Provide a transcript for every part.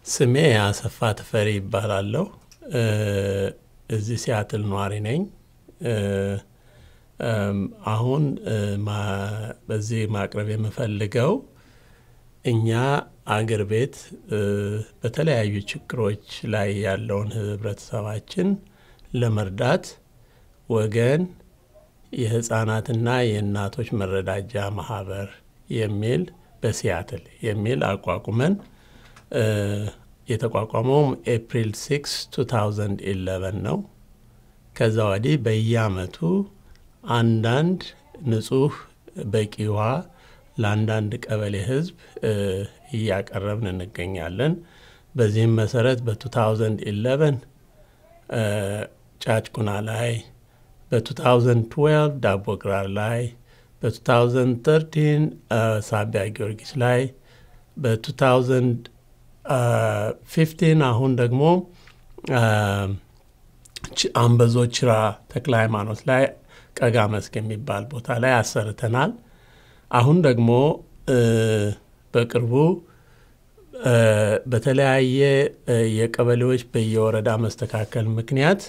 ስሜ አሰፋ ተፈሪ ይባላለሁ። እዚህ ሲያትል ነዋሪ ነኝ። አሁን በዚህ ማቅረብ የምፈልገው እኛ አገር ቤት በተለያዩ ችግሮች ላይ ያለውን ህብረተሰባችን ለመርዳት ወገን የህፃናትና የእናቶች መረዳጃ ማህበር የሚል በሲያትል የሚል አቋቁመን የተቋቋመውም ኤፕሪል 6 2011 ነው። ከዛ ወዲህ በየአመቱ አንዳንድ ንጹህ በቂ ውሃ ለአንዳንድ ቀበሌ ህዝብ እያቀረብን እንገኛለን። በዚህም መሰረት በ2011 ጫጭቁና ላይ፣ በ2012 ዳቦ ግራር ላይ፣ በ2013 ሳቢያ ጊዮርጊስ ላይ፣ በ2015 አሁን ደግሞ አንበዞ ችራ ተክለ ሃይማኖት ላይ ቀጋ መስክ የሚባል ቦታ ላይ አሰርተናል። አሁን ደግሞ በቅርቡ በተለያየ የቀበሌዎች በየወረዳ መስተካከል ምክንያት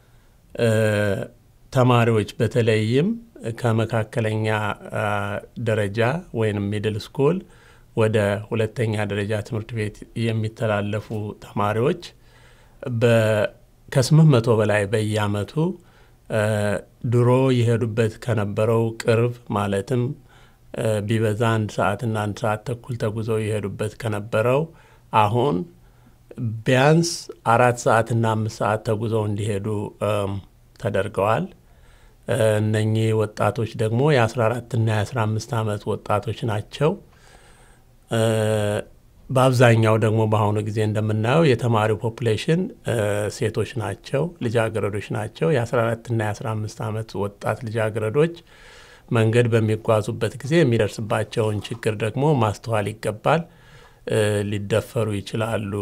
ተማሪዎች በተለይም ከመካከለኛ ደረጃ ወይም ሚድል ስኩል ወደ ሁለተኛ ደረጃ ትምህርት ቤት የሚተላለፉ ተማሪዎች ከስምንት መቶ በላይ በየአመቱ ድሮ የሄዱበት ከነበረው ቅርብ ማለትም ቢበዛ አንድ ሰዓትና አንድ ሰዓት ተኩል ተጉዘው የሄዱበት ከነበረው አሁን ቢያንስ አራት ሰዓትና አምስት ሰዓት ተጉዘው እንዲሄዱ ተደርገዋል። እነኚህ ወጣቶች ደግሞ የ14ና የ15 ዓመት ወጣቶች ናቸው። በአብዛኛው ደግሞ በአሁኑ ጊዜ እንደምናየው የተማሪው ፖፑሌሽን ሴቶች ናቸው፣ ልጃገረዶች ናቸው። የ14ና የ15 ዓመት ወጣት ልጃገረዶች መንገድ በሚጓዙበት ጊዜ የሚደርስባቸውን ችግር ደግሞ ማስተዋል ይገባል። ሊደፈሩ ይችላሉ።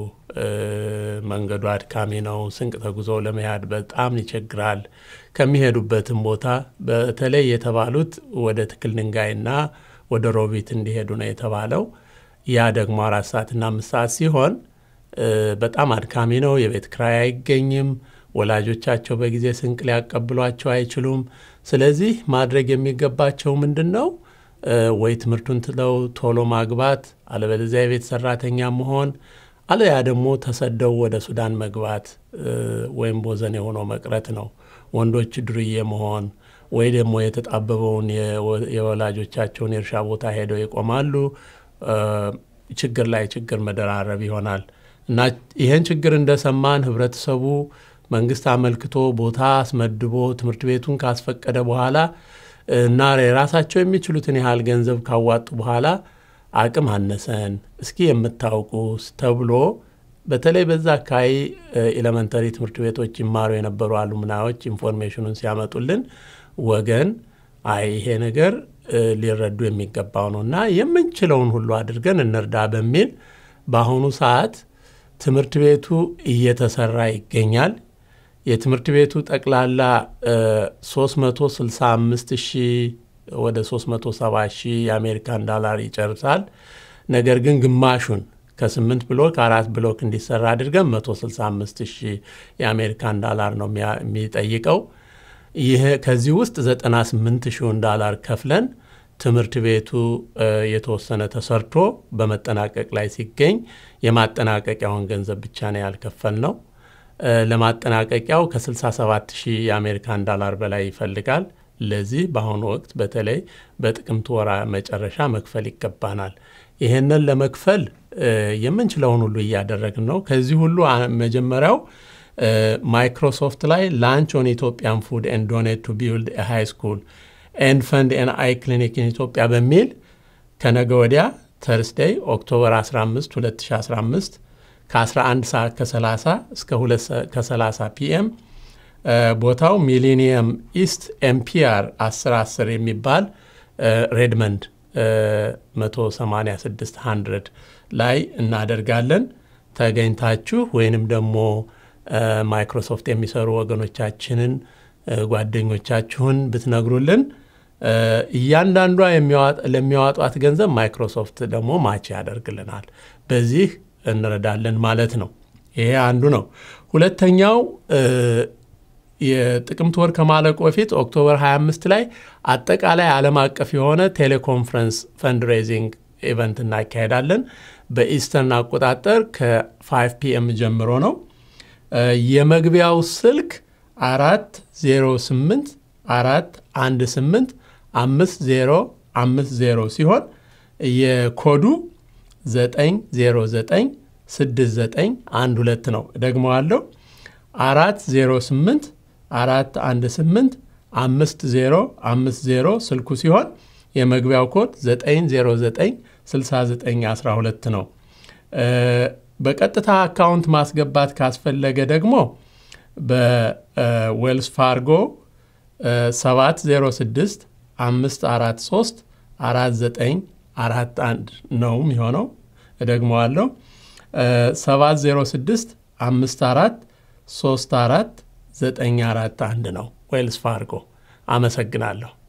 መንገዱ አድካሚ ነው። ስንቅ ተጉዞ ለመሄድ በጣም ይቸግራል። ከሚሄዱበትም ቦታ በተለይ የተባሉት ወደ ትክል ድንጋይና ወደ ሮቢት እንዲሄዱ ነው የተባለው። ያ ደግሞ አራት ሰዓትና አምስት ሰዓት ሲሆን በጣም አድካሚ ነው። የቤት ክራይ አይገኝም። ወላጆቻቸው በጊዜ ስንቅ ሊያቀብሏቸው አይችሉም። ስለዚህ ማድረግ የሚገባቸው ምንድን ነው? ወይ ትምህርቱን ትለው ቶሎ ማግባት፣ አለበለዚያ የቤት ሰራተኛ መሆን፣ አለያ ደግሞ ተሰደው ወደ ሱዳን መግባት ወይም ቦዘን የሆነው መቅረት ነው። ወንዶች ዱርዬ መሆን ወይ ደግሞ የተጣበበውን የወላጆቻቸውን የእርሻ ቦታ ሄደው ይቆማሉ። ችግር ላይ ችግር መደራረብ ይሆናል እና ይህን ችግር እንደሰማን ህብረተሰቡ መንግስት አመልክቶ ቦታ አስመድቦ ትምህርት ቤቱን ካስፈቀደ በኋላ እና የራሳቸው የሚችሉትን ያህል ገንዘብ ካዋጡ በኋላ አቅም አነሰን እስኪ የምታውቁ ተብሎ በተለይ በዛ አካባቢ ኤሌመንተሪ ትምህርት ቤቶች ይማሩ የነበሩ አሉምናዮች ኢንፎርሜሽኑን ሲያመጡልን ወገን አይ ይሄ ነገር ሊረዱ የሚገባው ነው እና የምንችለውን ሁሉ አድርገን እንርዳ በሚል በአሁኑ ሰዓት ትምህርት ቤቱ እየተሰራ ይገኛል። የትምህርት ቤቱ ጠቅላላ 365 ሺህ ወደ 370 ሺህ የአሜሪካን ዳላር ይጨርሳል። ነገር ግን ግማሹን ከስምንት ብሎክ አራት ብሎክ እንዲሰራ አድርገን 165 ሺህ የአሜሪካን ዳላር ነው የሚጠይቀው። ይህ ከዚህ ውስጥ 98 ሺውን ዳላር ከፍለን ትምህርት ቤቱ የተወሰነ ተሰርቶ በመጠናቀቅ ላይ ሲገኝ የማጠናቀቂያውን ገንዘብ ብቻ ነው ያልከፈል ነው። ለማጠናቀቂያው ከ67 ሺህ የአሜሪካን ዳላር በላይ ይፈልጋል። ለዚህ በአሁኑ ወቅት በተለይ በጥቅምት ወራ መጨረሻ መክፈል ይገባናል። ይህንን ለመክፈል የምንችለውን ሁሉ እያደረግን ነው። ከዚህ ሁሉ መጀመሪያው ማይክሮሶፍት ላይ ላንች ኦን ኢትዮጵያን ፉድ ኤንድ ዶኔት ቱ ቢልድ ሃይ ስኩል ኤንድ ፈንድ ኤን አይ ክሊኒክ ኢን ኢትዮጵያ በሚል ከነገ ወዲያ ተርስዴይ ኦክቶበር 15 2015 ከ11 ሰዓት ከ30 እስከ 2 ከ30 ፒኤም ቦታው ሚሊኒየም ኢስት ኤምፒአር 1010 የሚባል ሬድመንድ 186 100 ላይ እናደርጋለን። ተገኝታችሁ ወይንም ደግሞ ማይክሮሶፍት የሚሰሩ ወገኖቻችንን ጓደኞቻችሁን ብትነግሩልን እያንዳንዷ ለሚያዋጧት ገንዘብ ማይክሮሶፍት ደግሞ ማች ያደርግልናል። በዚህ እንረዳለን ማለት ነው። ይሄ አንዱ ነው። ሁለተኛው የጥቅምት ወር ከማለቁ በፊት ኦክቶበር 25 ላይ አጠቃላይ ዓለም አቀፍ የሆነ ቴሌኮንፈረንስ ፈንድሬዚንግ ኢቨንት እናካሄዳለን። በኢስተርን አቆጣጠር ከ5 ፒኤም ጀምሮ ነው። የመግቢያው ስልክ አራት ዜሮ ስምንት አራት አንድ ስምንት አምስት ዜሮ አምስት ዜሮ ሲሆን የኮዱ ዘጠኝ ዜሮ ዘጠኝ ስድስት ዘጠኝ አንድ ሁለት ነው። ደግሞ አለው አራት ዜሮ ስምንት አራት አንድ ስምንት አምስት ዜሮ አምስት ዜሮ ስልኩ ሲሆን የመግቢያው ኮድ 909 6912 ነው። በቀጥታ አካውንት ማስገባት ካስፈለገ ደግሞ በዌልስ ፋርጎ 706 543 4941 ነው የሚሆነው። እደግመዋለሁ 706 54 34 941 ነው ዌልስ ፋርጎ። አመሰግናለሁ።